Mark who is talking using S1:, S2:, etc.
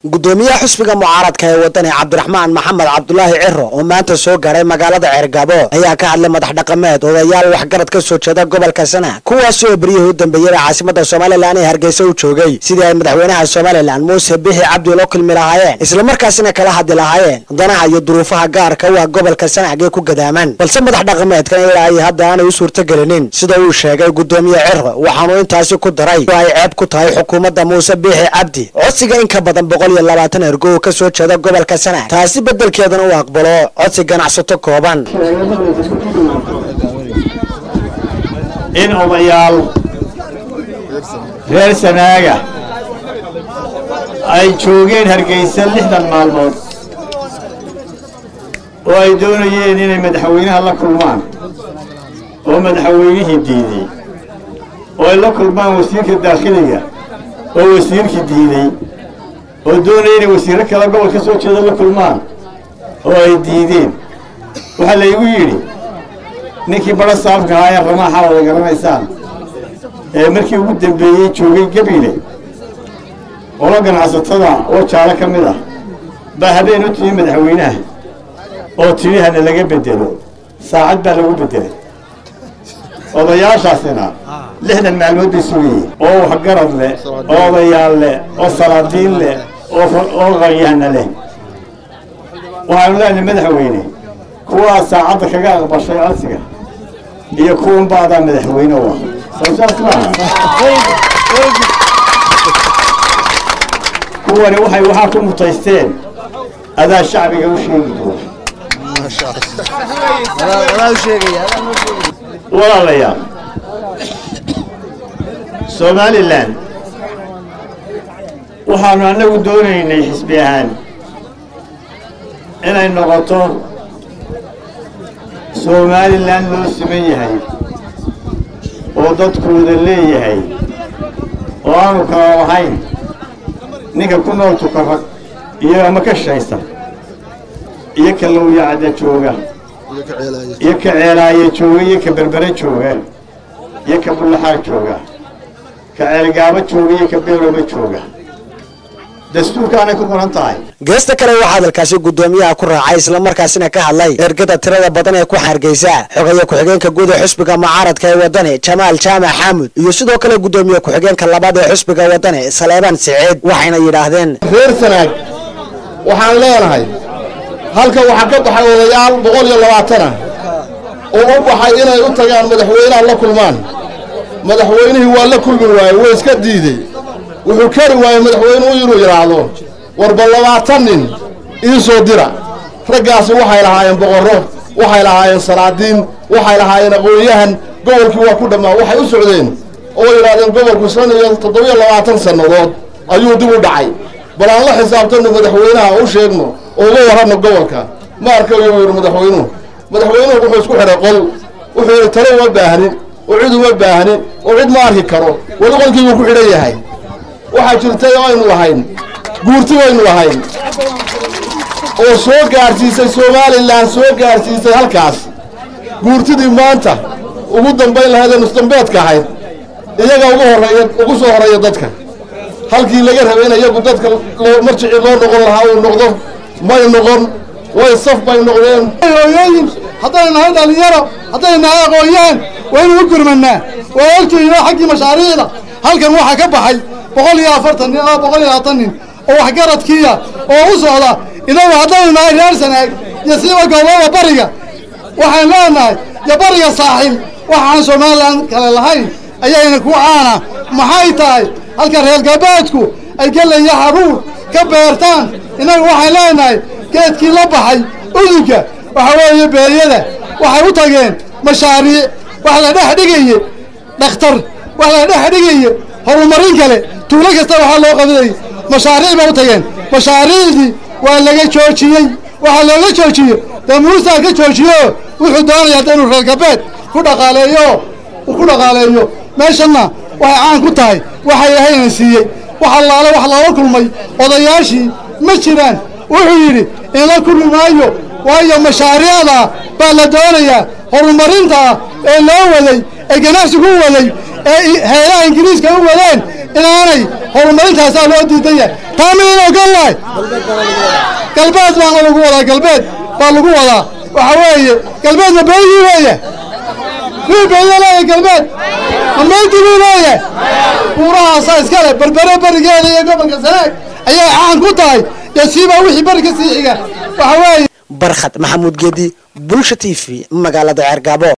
S1: gudoomiyaha xusbiga mucaaradka ee wadani cabdiraxmaan maxamed cabdulaahi ciro oo maanta soo gaadhay magaalada ceergabo ayaa ka hadlay madax dhaqameed odayaal waxgarad ka soo jeeda gobolka sana kuwaasi oo beryihii u dambeeyey caasimada somalilan ee hargeysa u joogay sidii ay madaxweynaha somalilan muuse bixi cabdi lo kulmi lahaayeen islamarkaasina kala hadli lahaayeen danaha iyo duruufaha gaarka u ah gobolka sanacg ee ku gadaaman balse madax dhaqameedkan ilaa ay hadda aanay u suurtagelinin sida uu sheegay gudoomiye ciro waxaanuu intaasi ku daray oo ay ceeb ku tahay xukuumadda muuse biixi cabdi codsiga in ka badan boqol iyo labaatan ergo oo ka soo jeeda gobolka sanaag taasi beddelkeedana uu aqbalo codsi ganacsato kooban
S2: in odayaal reer sanaaga ay joogeen hargeysa lixdan maalmood oo ay doonayeen inay madaxweynaha la kulmaan oo madaxweynihii diiday oo ay la kulmaan wasiirka daakhiliga oo wasiirkii diiday oo doonaya inay wasiirro kale gobol ka soo jeeda la kulmaan oo ay diideen waxaa laygu yidhi ninkii badho saafka ahaa ee ramaaxa wada garanaysaan ee markii ugu dambeeyey joogay gabiile qolo ganacsatada oo jaalo ka mid ah baa habeen u timi madaxweynaha oo tidhi hana laga bedelo saacad baa lagu bedelay odayaashaasina lixdan maalmood bay sugayeen oo waxgarad leh oo odayaal leh oo salaadiin leh oo qanyahna leh waxaanu leenahay madaxweyne kuwaa saacadda kaga aqbashay codsiga iyo kuwan baadaa madaxweyne u ah soosaas maaha kuwani waxay waxaa ku mutaysteen adaa shacbiga u sheegi doona walaalayaal somalilan waxaanu annagu doonaynay xisbi ahaan inay noqoto somalilan loo siman yahay oo dadkooda leeyahay oo aanu kala lahayn ninka ku nool tukarag iyo ama ka shaysa iyo ka lowyacda jooga iyo ka ceelaaye jooga iyo ka berbere jooga iyo ka bullaxaag jooga ka ceelgaabo jooga iyo ka beelooba jooga dastuurkaanay ku qoran tahay
S1: geesta kale waxaa hadalkaasi gudoomiyaha ku raacay islamarkaasina ka hadlay ergada tirada badan ee ku xargeysa xogaya ku-xigeenka guud ee xusbiga mucaaradka ee wadani jamaal jaamac xaamud iyo sidoo kale gudoomiye ku-xigeenka labaad ee xusbiga wadani saleebaan siciid waxayna yidhaahdeen
S3: reer sanaag waxaan leenahay halka waxaa ka baxay odayaal boqol iyo labaatan ah oo u baxay inay u tagaan madaxweynaha la kulmaan madaxweynihii waa la kulmi waaye way iska diidey wuxuu kari waayey madaxweynuhu inuu yidhaahdo warba labaatan nin ii soo dira raggaasi waxay lahaayeen boqorro waxay lahaayeen salaadiin waxay lahaayeen aqoon-yahan gobolkii waa ku dhammaa waxay u socdeen oo yidhahdeen gobolku shan iyo toddobiyo labaatan sannadood ayuu dib u dhacay bal aan la xisaabtanno madaxweynaha u sheegno oo uga warranno gobolka ma arkayo uu yidhi madaxweynuhu madaxweynuhu wuxuu isku xidhay qol wuxuu yidhi talo uma baahnin oo cid uma baahnin oo cid ma arki karo weli qolkii buu ku xidhan yahay waxaa jirtay oo aynu lahayn guurti baynu lahayn oo soo gaadhsiisay somalilan soo gaadhsiisay halkaas guurtidii maanta ugu dambayn lahayd ee nusdambeedka ahayd iyaga ugu horreeya ugu soo horreeya dadka halkii laga rabay in iyagu dadka marjicii loo noqon lahaa uu noqdo may noqon way saf bay noqdeen
S4: hooyooyin haddaynu nahay dhallinyaro haddaynu nahay aqoon-yahan waynu u gurmannaa waa ogtihiin oo xaggii mashaariicda halkan waxaa ka baxay boqol iyo afartan nin oo boqol iyo labaatan nin oo waxgaradkiiya oo u socda inagu haddaynu nahay reer sanaag iyo siiba goobaba bariga waxaan leenahay iyo bariga saaxil waxaan somalilan kale lahayn ayayna ku caana maxay tahay halka reer galbeedku ay gelaya haruur ka beertaan innagu waxaan leenahay geedkii la baxay udugga waxa weeye beeryada waxay u tageen mashaariic wax la dhex dhigaye dhakhtar wax la dhex dhigaye horumarin kale tuulo kasta waxaa loo qabanayay mashaariic bay u tageen mashaariicdii waa laga joojiyey waxaa looga joojiyey dee muusaa ka joojiyo wuxuu doonaya hadda inuu reer galbeed ku dhaqaaleeyo ku dhaqaaleeyo meeshanna waxay caan ku tahay waxay ahayna siiyey wax allaale wax loola kulmay odayaashii ma jiraan wuxuu yidhi in la kulmi maayo waayo mashaariicda baa la doonayaa horumarinta ee loo waday ee ganacsigu waday ee heelaha ingiriiska u wadeen inaanay horumarintaasaa loo diidan yahay taa midayna ogollahay galbeed baana lagu wadaa galbeed baa lagu wadaa waxa weeye galbeedna beydii weeye mii beyda leeyahay galbeed ma meydii buu leeyahay buurahaasaa iskale berbere berigeeda iyo gobolka sanaag ayay caan ku tahay dee siibaa wixii beri ka sii xiga waxa weeye
S1: barkhad maxamuud geedi bulsha t v magaalada ceergaabo